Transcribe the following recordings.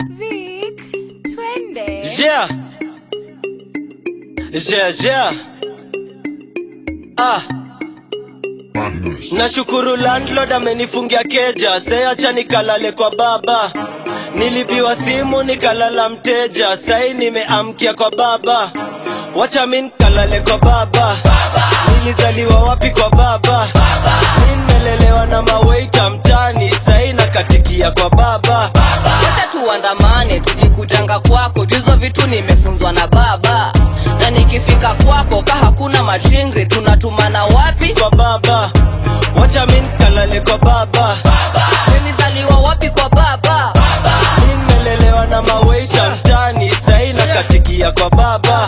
Vic, twende. Yeah. Yeah, yeah. Ah. Nashukuru landlord amenifungia keja, seacha nikalale kwa baba. Nilibiwa simu nikalala mteja, sai nimeamkia kwa baba. Wacha mi nikalale kwa baba. Nilizaliwa wapi kwa baba? Mi nimelelewa na maweita mtani, sai nakatikia kwa baba. Wacha tuandamane tukikujanga kwako juzo vitu nimefunzwa na baba na nikifika kwako ka hakuna machingri tunatumana wapi Kwa baba. Wacha mi nikalale kwa baba. nilizaliwa wapi kwa baba Mi nimelelewa na maweita mtani, sai nakatikia kwa baba.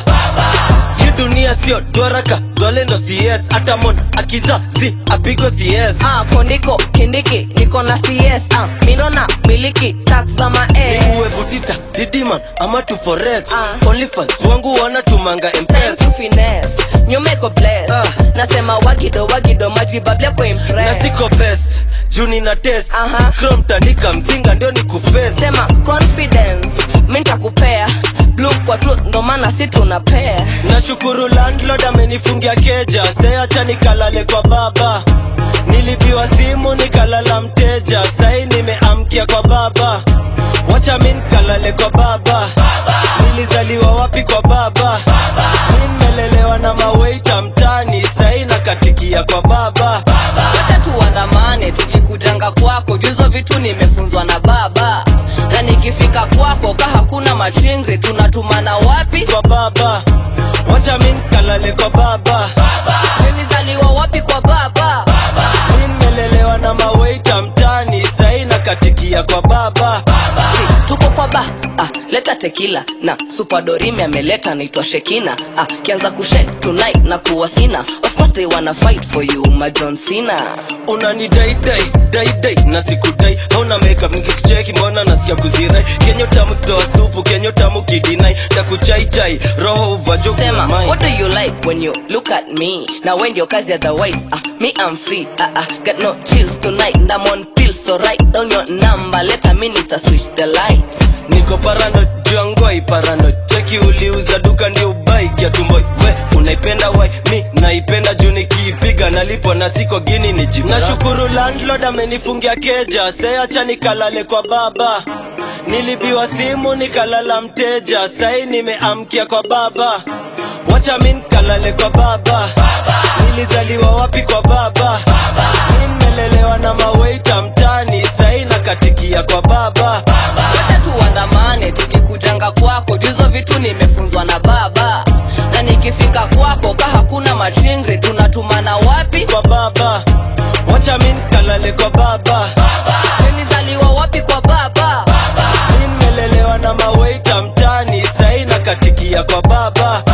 Hii dunia sio dwaraka, dwale ndo CS, hata mon akizazi apigo CS. ah, kondiko kindiki niko na cs ah, minona miliki tax za ma Uwe butita, didiman ama tu forex. Ah. Onlyfans wangu wanatumanga Time mpesa. to finesse nyumeko bless Ah. nasema wagido wagido majibablia kwa Na impress siko best, juu nina test. Aha. Chrome tandika mzinga ndio ni kuface. sema confidence mi ntakupea blue kwa tu ndo maana si tunapea Nashukuru landlord amenifungia keja, seacha nikalale kwa baba. Nilibiwa simu nikalala mteja, sai nimeamkia kwa baba. Wacha mi nikalale kwa baba. Nilizaliwa wapi kwa baba? Mi nimelelewa na maweita mtani, sai nakatikia kwa baba. wacha tuandamane tukikujanga kwako juzo vitu nimefunzwa na baba na nikifika kwako ka hakuna machingri tunatumana wapi Kwa baba. Wacha mi nikalale kwa baba. nilizaliwa wapi kwa baba Mi nimelelewa na maweita mtani, sai nakatikia kwa baba. Si, tuko kwa ba ah, leta tekila na supadorimi ameleta naitwa shekina ah, kianza kushe tonight na kuwa sina of course they wanna fight for you majon sina unani dai dai dai dai na sikudai hauna makeup nikikucheki mbona nasikia kuzirai kenyo tamu kitoa supu kenyo tamu kidinai takuchai chai roho uvajo sema kuna what mai do you like when you look at me na when your kazi otherwise ah, me i'm free ah, ah, got no chills tonight and i'm on pills so write down your number let a minute I switch the lights niko parano juangwai parano cheki uliuza duka ndio ubai kiatumboi we unaipenda wai mi naipenda juu nikiipiga nalipo na siko gini ni jibu nashukuru landlord amenifungia keja seacha nikalale kwa baba nilibiwa simu nikalala mteja sai nimeamkia kwa baba wacha mi nikalale kwa baba nilizaliwa wapi kwa baba mi nimelelewa na maweita mtani sai nakatikia kwa baba wacha tuandamane tukikujanga kwako juzo vitu nimefunzwa na baba na nikifika kwako ka hakuna machingri tunatumana wapi kwa baba wacha mi nikalale kwa baba nilizaliwa wapi kwa baba mi nimelelewa na maweita mtani sai nakatikia kwa baba